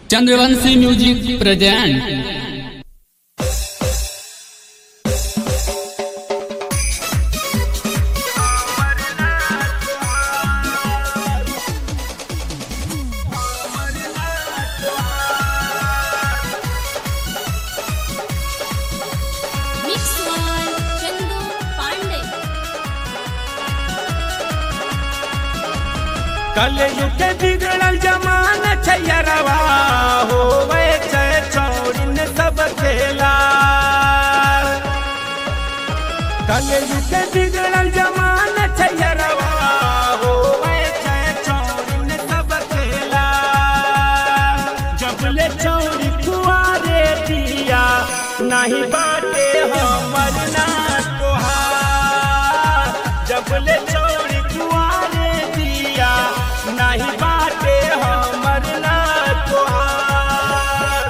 Chandravanshi music present mix one Chandu Pandey कलयुग के बिगड़ल जमान छैरवा होवे छै चौड़िन सब खेला कलयुग के बिगड़ल जमान छैरवा होवे छै चौड़िन सब खेला जबले चौड़ी कुआरे दिया नहीं बाटे हमर ना तोहार जबले चौड़ी कुआरे दिया नहीं बाटे हमर ना तोहार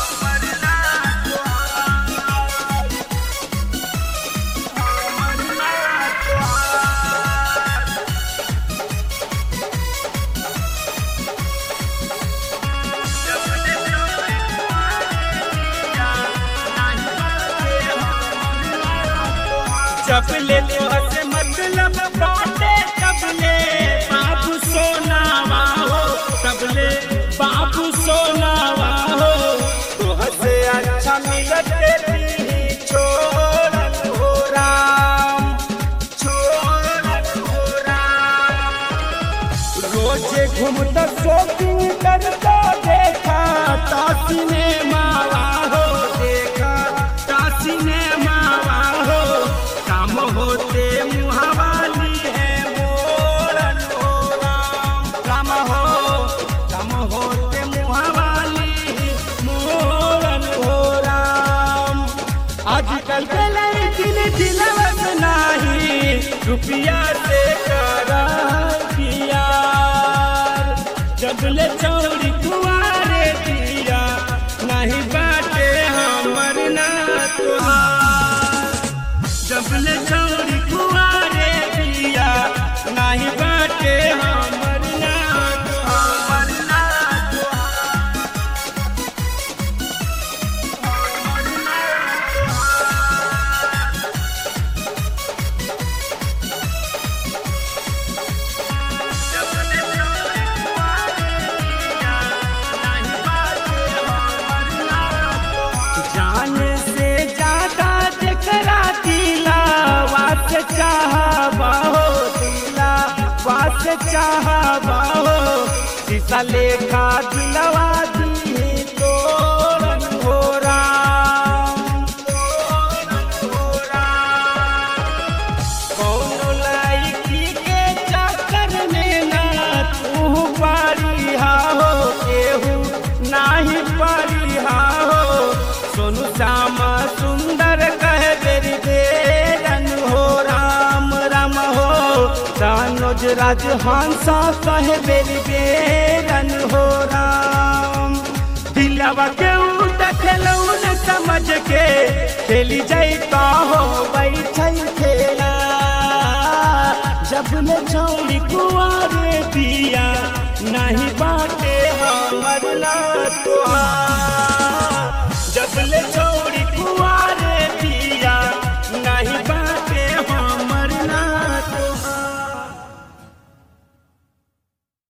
चपले से मतलब बाटे तबले बाबू सोनावा हो तबले बाबू सोनावा हो तोह से अच्छा मिलत तेरी छोड़न हो राम छोड़न हो राम रोजे घूमता शॉपिंग करता देखा ता सिनेमा हो देखा ता सिनेमा हो काम होते मुहावाली है मोरन हो राम काम हो काम होते मुहावाली मोरन हो राम आजकल के लड़किन दिलवत नाही रुपया से करा प्यार जबले चौड़ी कुआरे दिया नहीं बाटे हमर ना तुहार जबले चौड़ी कुआरे दिया नहीं बाटे हमर ना तुहार ना जाने से ज्यादा जकरा दिला वास चाहबा हो दिला वास चाहबा हो शीशा लेखा दिलवा दी तोरन हो राम तोरन हो राम कौनो लड़की के चक्कर में ना तू पारी हा हो केहू नाही पारी हा हो सोनू श्यामा सुंदर कह बेरी बेरन हो राम राम हो दानोज राज हंसा कह बेरी बेरन हो राम दिलवा के देखलू न समझ के खेली जाता हो बैठै खेला जब ले छौड़ी कुआरे दिया नहीं बाटे हमर ला तोहार